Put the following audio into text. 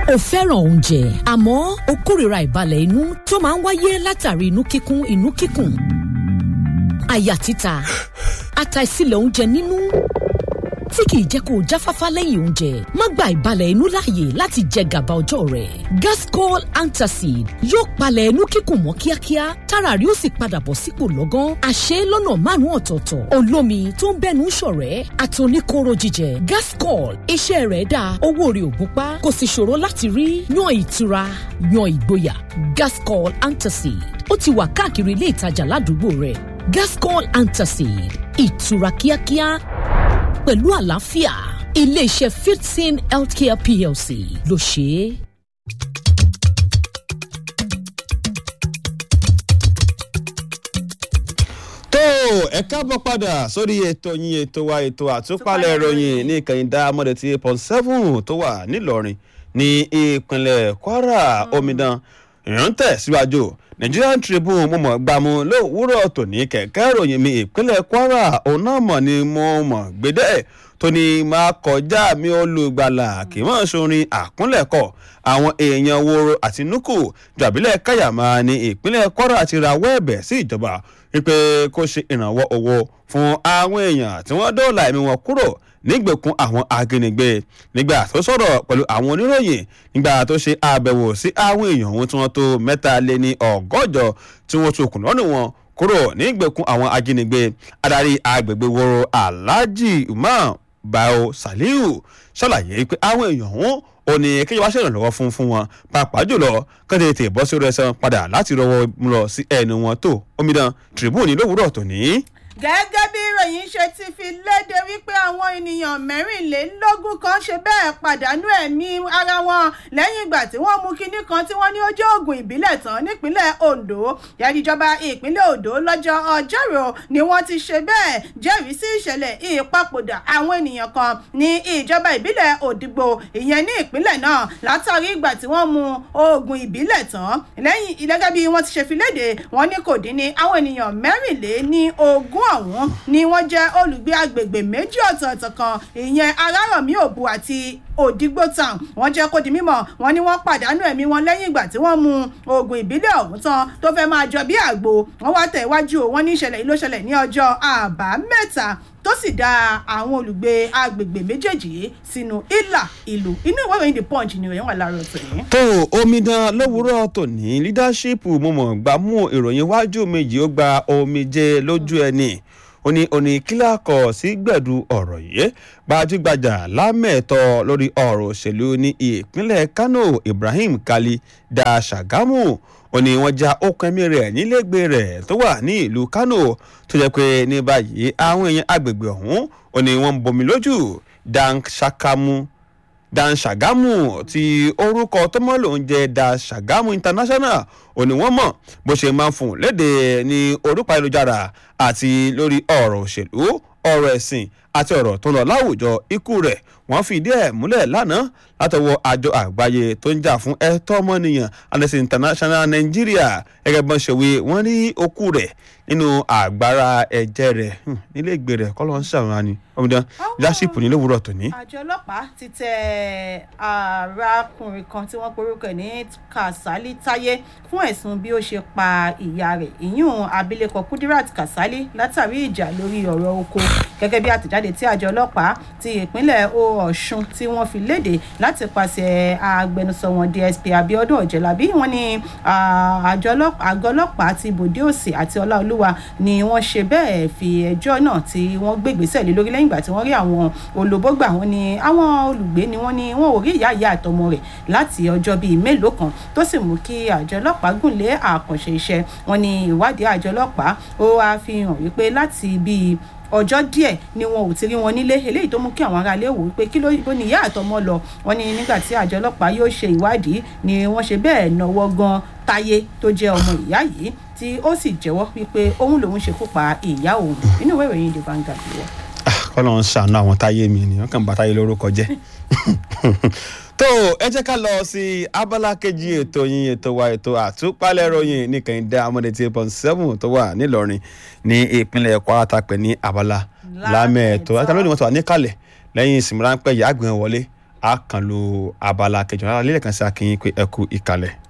o fẹ́ràn oúnjẹ àmọ́ o kórìíra ìbalẹ̀ inú tó máa ń wáyé látàrí inú kíkún inú kíkùn àyà títa àtàìsílẹ̀ oúnjẹ nínú tí kìí jẹ́ kó o jáfáfá lẹ́yìn oúnjẹ má gba ìbalẹ̀ inú láàyè láti jẹ gàba ọjọ́ rẹ̀ gascol antacid yóò palẹ̀ inú kíkùn mọ́ kíákíá tára rí ó sì padà bọ̀ sípò lọ́gán àṣẹ lọ́nà márùn-ún ọ̀tọ̀ọ̀tọ̀ olómi tó ń bẹ́nu ṣọ̀rẹ́ àtòníkóró jíjẹ gascol iṣẹ́ rẹ̀ dáa owó rẹ̀ ò gúnpá kò sì ṣòro láti rí yan ìtura yan ìgboyà gascol antacid ó ti wà káàkiri ilé ìtajà ládùúgbò rẹ̀ gascol antacid ìtura kíákíá pẹ̀lú àlàáfíà iléeṣẹ́ fifteen healthcare plc ló ṣe é. tó ẹ káàbọ̀ padà sórí ètò yín ètò wa ètò àtúpalẹ̀ ìròyìn ní ìkànnì dámọ́dé tí eight point seven tó wà nílọrin ní ìpínlẹ̀ kwara omidan ìrántẹ̀ síwájú nigerian tribune mo mọ̀ gbàmú lówùúrọ̀ tòní kẹ̀kẹ́ ìròyìn mi ìpínlẹ̀ kwara òun náà mọ̀ ni mo mọ̀ gbédẹ́ tó ní máa kọjá mi olùgbàlà kì í mọ̀ sórin àkúnlẹ̀kọ̀ àwọn èèyàn woro àti nuku jàbílẹ̀ káyàmá ní ìpínlẹ̀ kwara ti rawọ́ ẹ̀bẹ̀ sí ìjọba wípé kó ṣe ìrànwọ́ owó fún àwọn èèyàn tí wọ́n dóòlà ẹ̀mí wọn kúrò nígbèkùn àwọn ajínigbé nígbà tó sọ̀rọ̀ pẹ̀lú àwọn oníròyìn nígbà tó ṣe àbẹ̀wò sí àwọn èèyàn ohun tí wọ́n tó mẹ́ta lé ní ọgọ́jọ tí wọ́n tún kùn lọ́nà wọn kúrò nígbèkùn àwọn ajínigbé adarí agbègbè woro alhaji umar bao saliu ṣàlàyé pé àwọn èèyàn ọ̀hún ò ní kéjọba ṣèrànlọ́wọ́ fún fún wọn pàápàá jùlọ kán tètè bọ́ sí rẹsán padà láti rọwọ́ lọ sí ẹnu wọn tó omidan tribune lówùúrọ̀ tòní gẹ́gẹ́ bí ìròyìn ṣe ti fi léde wípé àwọn ènìyàn mẹ́rìnlélógún kan ṣe bẹ́ẹ̀ pàdánù ẹ̀mí ara wọn lẹ́yìn ìgbà tí wọ́n mú kinní kan tí wọ́n ní ó jẹ́ oògùn ìbílẹ̀ tán nípínlẹ̀ ondo yàrìjọba ìpínlẹ̀ ondo lọ́jọ́ ọjọ́rò ni wọ́n ti ṣe bẹ́ẹ̀ jẹ́rìí sí ìṣẹ̀lẹ̀ ìpapòdà àwọn ènìyàn kan ní ìjọba ìbílẹ̀ òdìgbò ìyẹn ní ìpínlẹ̀ náà látàrí ìgbà tí wọ́n mú oògùn ìbílẹ̀ tán lẹ́yìn gẹ́gẹ́ bí wọ́n ti ṣe fi léde wọ́n ní kò dín ní àwọn ènìyàn mẹ́rìnlé ní ogún ọ̀hún ni wọ́n jẹ́ olùgbé agbègbè méjì ọ̀tọ̀ọ̀tọ̀ kan ìyẹn arárọ̀mí òbu àti òdìgbò town wọ́n jẹ́ kó di mímọ̀ wọ́n ní wọ́n pàdánù ẹ̀mí wọn lẹ́yìn ìgbà tí wọ́n mu oògùn ìbílẹ̀ ọ̀hún tán tó fẹ́ máa jọ bí àgbo wọ́n wá tẹ̀ iwájú wọn ní ìṣẹ̀lẹ̀ yìí ló ṣẹlẹ̀ ní ọjọ́ àbámẹ́ta tó sì dá àwọn olùgbé agbègbè méjèèjì yìí sínú ìlà ìlú inú ìwé ìròyìn the punch ni ìròyìn wà láàárọ̀ tòní. tó omidan lówùúrọ̀ tòní leadership mo mọ̀ gbà mú ìròyìn iwájú méjì ó gba omijé lójú ẹni ó ní òní kílà kọ̀ sí gbẹ̀du ọ̀rọ̀ yìí gbajúgbajà lámẹ̀tọ́ lórí ọ̀rọ̀ òṣèlú ní ìpínlẹ̀ kano ibrahim kali da ṣàgámù ó ní wọ́n já okùn ẹ̀mí rẹ̀ nílẹ̀gbẹ́ rẹ̀ tó wà ní ìlú kano tó jẹ́ pé ní báyìí àwọn èèyàn agbègbè ọ̀hún ó ní wọ́n ń bomi lójú dan ṣàkámù dan ṣàgámù tí orúkọ tó mọ́ lòún jẹ́ da ṣàgámù international ó ní wọ́n mọ̀ bó ṣe máa ń fún léde ní orúkọ ayélujára àti lórí ọ̀rọ̀ òṣèlú ọ̀rọ̀ ẹ̀sìn àti ọ̀rọ̀ tó ń lọ láwùjọ ikú rẹ̀ wọ́n fìdí ẹ̀ múlẹ̀ lánàá látọwọ́ àjọ àgbáyé tó ń jà fún ẹ̀tọ́ ọmọnìyàn amnesty international nigeria gẹ́gẹ́ bọ́n ṣe wí wọ́n rí okú rẹ̀ nínú àgbára ẹ̀jẹ̀ rẹ̀ nílé ìgbé rẹ̀ kọ́ ló ń ṣàwọn ni ọmọdé leadership ní lówùúrọ̀ tòní. àjọ ọlọ́pàá ti tẹ arákùnrin kan tí wọ́n porúkọ ẹ̀ ní kasali táyé fún ẹ̀sùn bí ó ṣe pa ìyá rẹ̀ ìyún abilékọ kudirat kasali látàrí ìjà lórí ọ̀rọ̀ oko gẹ́gẹ́ bí àtẹ̀jáde tí àjọ ọlọ́pàá ti ìpínlẹ̀ ọ̀ṣun tí wọ́n fi léde láti pàṣẹ agbẹnusọ wọn dsp abiodun ọ̀jẹ̀lábí wọn ni àjọ ọlọ́pàá ti bòde òsì àti ọláolúwa ni wọ́n ṣe bẹ́ẹ̀ fi ẹjọ́ náà tí wọ́n gbégbèsè lé lórí lẹ́yìn ìgbà tí wọ́n rí àwọn olùbọ́gbà wọn ni àwọn olùgbé ni wọ́n ní wọn ò rí ìyá ìyá àtọmọ rẹ̀ láti ọjọ́ bíi mélòó kan tó sì mú kí àjọ ọlọ́pàá gùn lé àkànṣe iṣẹ́ wọn ni ìwádìí àjọ ọlọ́pàá ó wá fi hàn wípé láti bíi ọjọ́ díẹ̀ ni wọn ò ti rí wọn nílé eléyìí tó mú kí àwọn aráalé wò wípé kí ló ní ìyá àtọmọ lọ wọn ni nígbà tí àjọ ọlọ́pàá yóò ṣe ìwádìí ni wọ́n ṣe bẹ́ẹ̀ náwó gan táyé tó jẹ́ ọmọ ìyá yìí tí ó sì jẹ́wọ́ wípé òun lòun ṣekú pa ìyá òun inú ìwé ìròyìn the Vanguard wọ. kọ́lọ́ ń ṣàánú àwọn táyé mi ni wọ́n kàn bá táyé lórúkọ jẹ́ tó ẹ jẹ́ ká lọ sí abala kejì ètò yín ètò wa ètò àtúpalẹ̀ ròyìn ní kẹ́hìndé amọ̀dé tí point seven tó wà nílọrin ní ìpínlẹ̀ kwara tapẹ̀ ní abala lámẹ̀ẹ́tọ́ ẹ̀ka lónìí wọ́n ti wà níkàlẹ̀ lẹ́yìn ìsinmi ráńpẹ́ yìí àgbẹ̀ wọlé a kàn lo abala kẹjọ rárá lílẹ̀ kan sí akínyìn pé ẹ kú ìkàlẹ̀.